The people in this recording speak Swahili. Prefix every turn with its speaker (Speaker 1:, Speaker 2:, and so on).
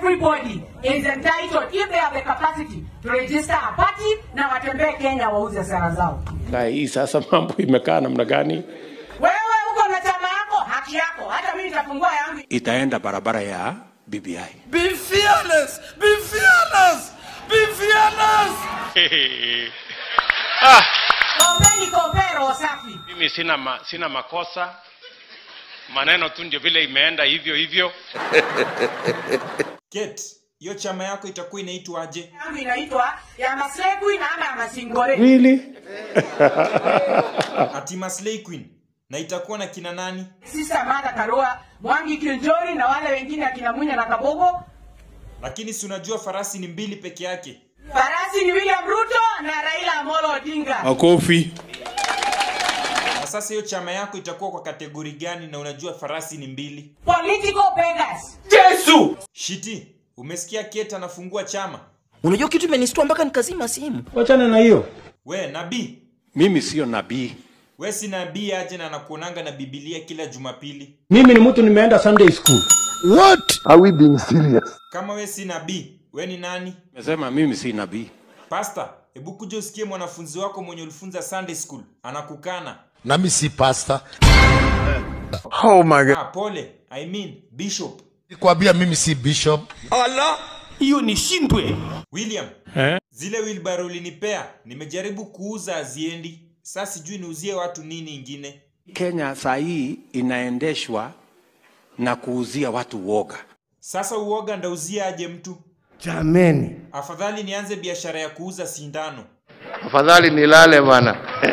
Speaker 1: everybody is entitled if they have the capacity to register a party na watembee Kenya wauze sera zao.
Speaker 2: Na hii sasa mambo imekaa namna gani?
Speaker 1: Wewe uko na chama yako, haki yako. Hata mimi nitafungua yangu.
Speaker 2: Itaenda barabara ya BBI.
Speaker 3: Be fearless! Be fearless! Be fearless!
Speaker 1: Ombeni kombe roho safi.
Speaker 2: Mimi sina ma, sina makosa, maneno tu ndio vile imeenda hivyo hivyo.
Speaker 4: Kate, hiyo chama yako itakuwa inaitwaje?
Speaker 1: Yangu inaitwa ya Maslekwi na ama ya Masingore.
Speaker 2: Really?
Speaker 4: Ati Maslay Queen. Na itakuwa na kina nani?
Speaker 1: Sister Martha Karua, Mwangi Kiljori na wale wengine akina Munya na Kabogo.
Speaker 4: Lakini si unajua farasi ni mbili peke yake.
Speaker 1: Farasi ni William Ruto na Raila Amolo Odinga.
Speaker 2: Makofi.
Speaker 4: Na sasa hiyo chama yako itakuwa kwa kategori gani na unajua farasi ni mbili?
Speaker 1: Political beggars.
Speaker 4: Shiti, umesikia Kate anafungua chama?
Speaker 3: Unajua kitu imenistua mpaka nikazima simu.
Speaker 2: Wachana na hiyo.
Speaker 4: We, nabii.
Speaker 2: Mimi sio nabii.
Speaker 4: We si nabii aje na anakuonanga na Biblia kila Jumapili.
Speaker 2: Mimi ni mtu nimeenda Sunday school.
Speaker 5: Are we being serious?
Speaker 4: Kama we si nabii, we ni nani?
Speaker 2: Nimesema mimi si nabii.
Speaker 4: Pastor, hebu kuja usikie mwanafunzi wako mwenye ulifunza Sunday school anakukana.
Speaker 5: Nami si pastor. Oh my god.
Speaker 4: Ah, pole. I mean, bishop.
Speaker 5: Nikwambia mimi si bishop.
Speaker 3: Hiyo nishindwe.
Speaker 4: William,
Speaker 2: Eh?
Speaker 4: zile wheelbarrow ulinipea nimejaribu kuuza aziendi. Sasa sijui niuzie watu nini ingine.
Speaker 2: Kenya saa hii inaendeshwa na kuuzia watu woga.
Speaker 4: Sasa uoga ndauzia aje mtu?
Speaker 6: Jameni.
Speaker 4: Afadhali nianze biashara ya kuuza sindano.
Speaker 5: Afadhali nilale bana.